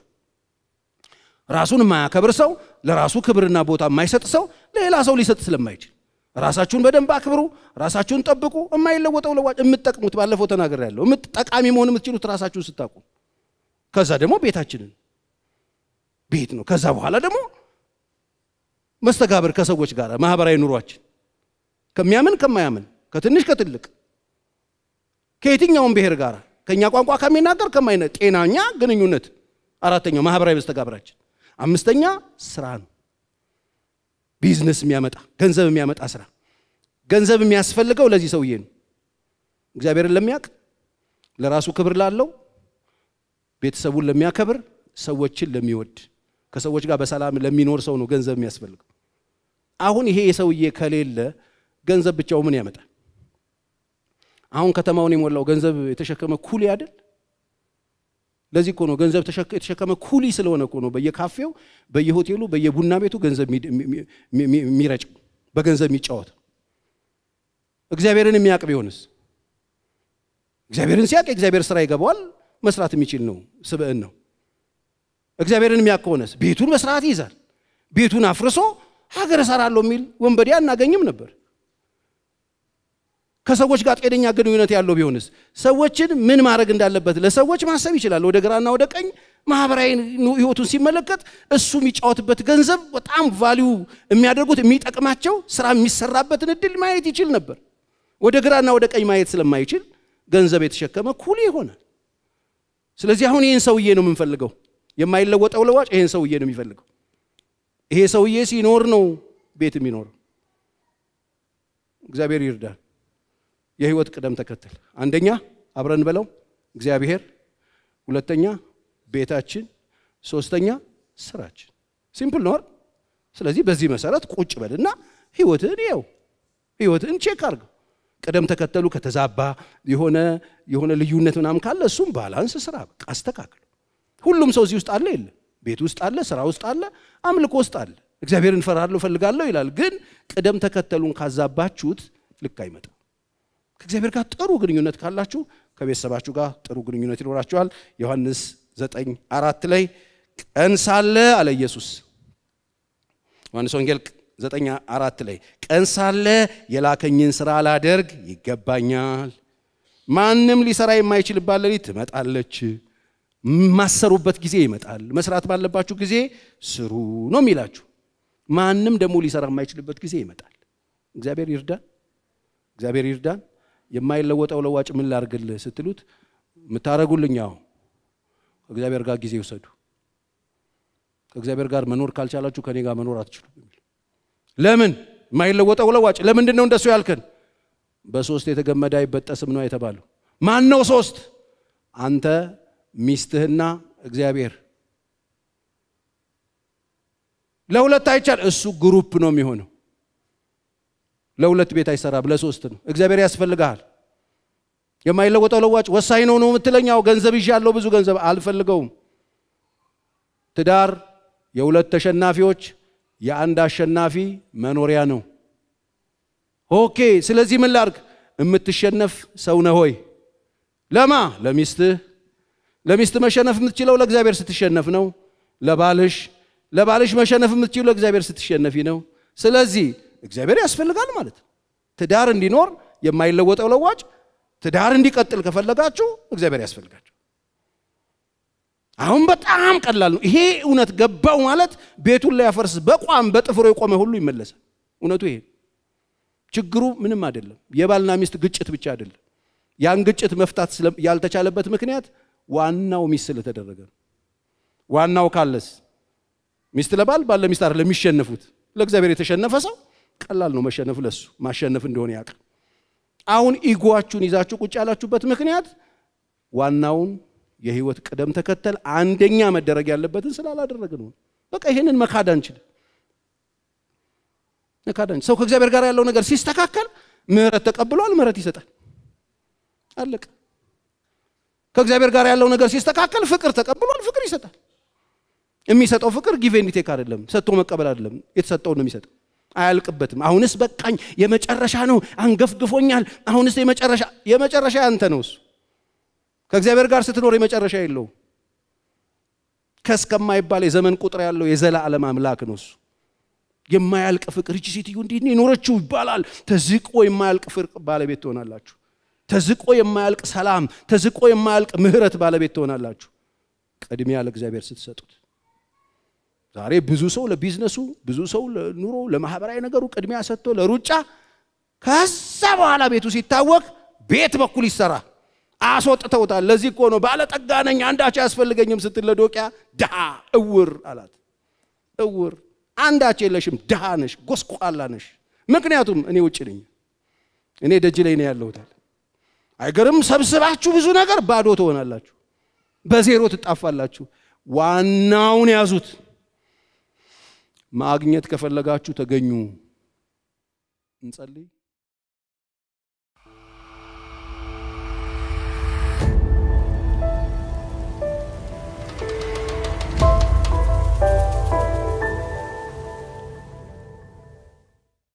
ራሱን የማያከብር ሰው ለራሱ ክብርና ቦታ የማይሰጥ ሰው ሌላ ሰው ሊሰጥ ስለማይችል ራሳችሁን በደንብ አክብሩ። ራሳችሁን ጠብቁ። የማይለወጠው ለዋጭ የምትጠቅሙት ባለፈው ተናገር ያለው ጠቃሚ መሆን የምትችሉት ራሳችሁን ስታውቁ፣ ከዛ ደግሞ ቤታችንን ቤት ነው። ከዛ በኋላ ደግሞ መስተጋብር ከሰዎች ጋር ማህበራዊ ኑሯችን ከሚያምን ከማያምን ከትንሽ ከትልቅ ከየትኛውም ብሔር ጋር ከእኛ ቋንቋ ከሚናገር ከማይነ ጤናኛ ግንኙነት አራተኛው ማህበራዊ መስተጋብራችን አምስተኛ ስራ ነው ቢዝነስ የሚያመጣ ገንዘብ የሚያመጣ ስራ ገንዘብ የሚያስፈልገው ለዚህ ሰውዬ ነው እግዚአብሔርን ለሚያውቅ ለራሱ ክብር ላለው ቤተሰቡን ለሚያከብር ሰዎችን ለሚወድ ከሰዎች ጋር በሰላም ለሚኖር ሰው ነው ገንዘብ የሚያስፈልገው አሁን ይሄ የሰውዬ ከሌለ ገንዘብ ብቻው ምን ያመጣል አሁን ከተማውን የሞላው ገንዘብ የተሸከመ ኩሊ አይደል ለዚህ እኮ ነው ገንዘብ የተሸከመ ኩሊ ስለሆነ እኮ ነው በየካፌው በየሆቴሉ በየቡና ቤቱ ገንዘብ የሚረጭው በገንዘብ የሚጫወት እግዚአብሔርን የሚያውቅ ቢሆንስ እግዚአብሔርን ሲያውቅ የእግዚአብሔር ስራ ይገባዋል መስራት የሚችል ነው ስብዕን ነው እግዚአብሔርን የሚያውቅ ከሆነስ ቤቱን በስርዓት ይይዛል ቤቱን አፍርሶ ሀገር እሰራለሁ የሚል ወንበዴ አናገኝም ነበር ከሰዎች ጋር ጤነኛ ግንኙነት ያለው ቢሆንስ ሰዎችን ምን ማድረግ እንዳለበት ለሰዎች ማሰብ ይችላል ወደ ግራና ወደ ቀኝ ማህበራዊ ህይወቱን ሲመለከት እሱ የሚጫወትበት ገንዘብ በጣም ቫሊዩ የሚያደርጉት የሚጠቅማቸው ስራ የሚሰራበትን እድል ማየት ይችል ነበር ወደ ግራና ወደ ቀኝ ማየት ስለማይችል ገንዘብ የተሸከመ ኩል ይሆናል ስለዚህ አሁን ይህን ሰውዬ ነው የምንፈልገው የማይለወጠው ለዋጭ ይህን ሰውዬ ነው የሚፈልገው ይሄ ሰውዬ ሲኖር ነው ቤት የሚኖረው እግዚአብሔር ይርዳል የህይወት ቅደም ተከተል አንደኛ አብረን በለው እግዚአብሔር ሁለተኛ ቤታችን ሶስተኛ ስራችን ሲምፕል ነው ስለዚህ በዚህ መሰረት ቁጭ በልና ህይወትህን ይኸው ህይወትህን ቼክ አርገው ቅደም ተከተሉ ከተዛባ የሆነ የሆነ ልዩነት ምናምን ካለ እሱም ባላንስ ስራ በቃ አስተካክል ሁሉም ሰው እዚህ ውስጥ አለ የለ ቤት ውስጥ አለ ስራ ውስጥ አለ አምልኮ ውስጥ አለ እግዚአብሔርን እፈራለሁ እፈልጋለሁ ይላል ግን ቅደም ተከተሉን ካዛባችሁት ልክ አይመጣም ከእግዚአብሔር ጋር ጥሩ ግንኙነት ካላችሁ ከቤተሰባችሁ ጋር ጥሩ ግንኙነት ይኖራችኋል ዮሐንስ ዘጠኝ አራት ላይ ቀን ሳለ አለ ኢየሱስ ዮሐንስ ወንጌል ዘጠኝ አራት ላይ ቀን ሳለ የላከኝን ስራ ላደርግ ይገባኛል ማንም ሊሰራ የማይችልባት ሌሊት ትመጣለች ማሰሩበት ጊዜ ይመጣል መስራት ባለባችሁ ጊዜ ስሩ ነው የሚላችሁ ማንም ደግሞ ሊሰራ የማይችልበት ጊዜ ይመጣል እግዚአብሔር ይርዳን እግዚአብሔር ይርዳን የማይለወጠው ለዋጭ ምን ላርግልህ ስትሉት የምታረጉልኝ አሁ ከእግዚአብሔር ጋር ጊዜ ውሰዱ ከእግዚአብሔር ጋር መኖር ካልቻላችሁ ከኔ ጋር መኖር አትችሉ ለምን የማይለወጠው ለዋጭ ለምንድን ነው እንደሱ ያልከን በሶስት የተገመደ አይበጠስም ነው የተባለው ማን ነው ሶስት አንተ ሚስትህና እግዚአብሔር ለሁለት አይቻል እሱ ግሩፕ ነው የሚሆነው ለሁለት ቤት አይሰራም ለሶስት ነው እግዚአብሔር ያስፈልግሃል የማይለወጠው ለዋጭ ወሳኝ ነው ነው የምትለኛው ገንዘብ ይዤ ያለው ብዙ ገንዘብ አልፈልገውም ትዳር የሁለት ተሸናፊዎች የአንድ አሸናፊ መኖሪያ ነው ኦኬ ስለዚህ ምን ላርግ የምትሸነፍ ሰው ነህ ሆይ ለማ ለሚስትህ ለሚስት መሸነፍ የምትችለው ለእግዚአብሔር ስትሸነፍ ነው ለባልሽ ለባልሽ መሸነፍ የምትችሉ ለእግዚአብሔር ስትሸነፊ ነው። ስለዚህ እግዚአብሔር ያስፈልጋል ማለት ነው። ትዳር እንዲኖር የማይለወጠው ለዋጭ ትዳር እንዲቀጥል ከፈለጋችሁ እግዚአብሔር ያስፈልጋችሁ። አሁን በጣም ቀላል ነው። ይሄ እውነት ገባው ማለት ቤቱን ሊያፈርስ በቋም በጥፍሮ የቆመ ሁሉ ይመለሳል። እውነቱ ይሄ ችግሩ ምንም አይደለም። የባልና ሚስት ግጭት ብቻ አይደለም። ያን ግጭት መፍታት ያልተቻለበት ምክንያት ዋናው ሚስት ስለተደረገ ነው። ዋናው ካለስ ሚስት ለባል ባል ለሚስት አይደለም የሚሸነፉት። ለእግዚአብሔር የተሸነፈ ሰው ቀላል ነው መሸነፍ፣ ለሱ ማሸነፍ እንደሆነ ያውቃል። አሁን ኢጎአችሁን ይዛችሁ ቁጭ ያላችሁበት ምክንያት ዋናውን የህይወት ቅደም ተከተል አንደኛ መደረግ ያለበትን ስላላደረግ ነው። በቃ ይህንን መካድ አንችልም። መካድ አንችልም። ሰው ከእግዚአብሔር ጋር ያለው ነገር ሲስተካከል ምህረት ተቀብሏል፣ ምህረት ይሰጣል። አለቀ። ከእግዚአብሔር ጋር ያለው ነገር ሲስተካከል ፍቅር ተቀብሏል፣ ፍቅር ይሰጣል። የሚሰጠው ፍቅር ጊቭ ኤንድ ቴክ አይደለም፣ ሰጥቶ መቀበል አይደለም። የተሰጠውን ነው የሚሰጠው። አያልቅበትም። አሁንስ በቃኝ፣ የመጨረሻ ነው፣ አንገፍግፎኛል። አሁንስ የመጨረሻ የመጨረሻ ያንተ ነው እሱ ከእግዚአብሔር ጋር ስትኖር የመጨረሻ የለውም። ከስከማይባል የዘመን ቁጥር ያለው የዘላለም አምላክ ነው እሱ። የማያልቅ ፍቅር እቺ ሴትዮ እንዲህ የኖረችው ይባላል። ተዝቆ የማያልቅ ፍቅር ባለቤት ትሆናላችሁ። ተዝቆ የማያልቅ ሰላም፣ ተዝቆ የማያልቅ ምህረት ባለቤት ትሆናላችሁ። ቅድሚያ ለእግዚአብሔር ስትሰጡት። ዛሬ ብዙ ሰው ለቢዝነሱ፣ ብዙ ሰው ለኑሮ፣ ለማህበራዊ ነገሩ ቅድሚያ ሰጥቶ ለሩጫ፣ ከዛ በኋላ ቤቱ ሲታወቅ ቤት በኩል ይሰራ አስወጥተውታል። ለዚህ እኮ ነው ባለጠጋ ነኝ አንዳች አያስፈልገኝም ስትል ለዶቅያ ድሃ እውር አላት። እውር አንዳች የለሽም፣ ድሃ ነሽ፣ ጎስቋላ ነሽ። ምክንያቱም እኔ ውጭ ነኝ፣ እኔ ደጅ ላይ ነው ያለሁታል። አይገርም? ሰብስባችሁ ብዙ ነገር ባዶ ትሆናላችሁ፣ በዜሮ ትጣፋላችሁ። ዋናውን ያዙት። ማግኘት ከፈለጋችሁ ተገኙ። እንጸልይ።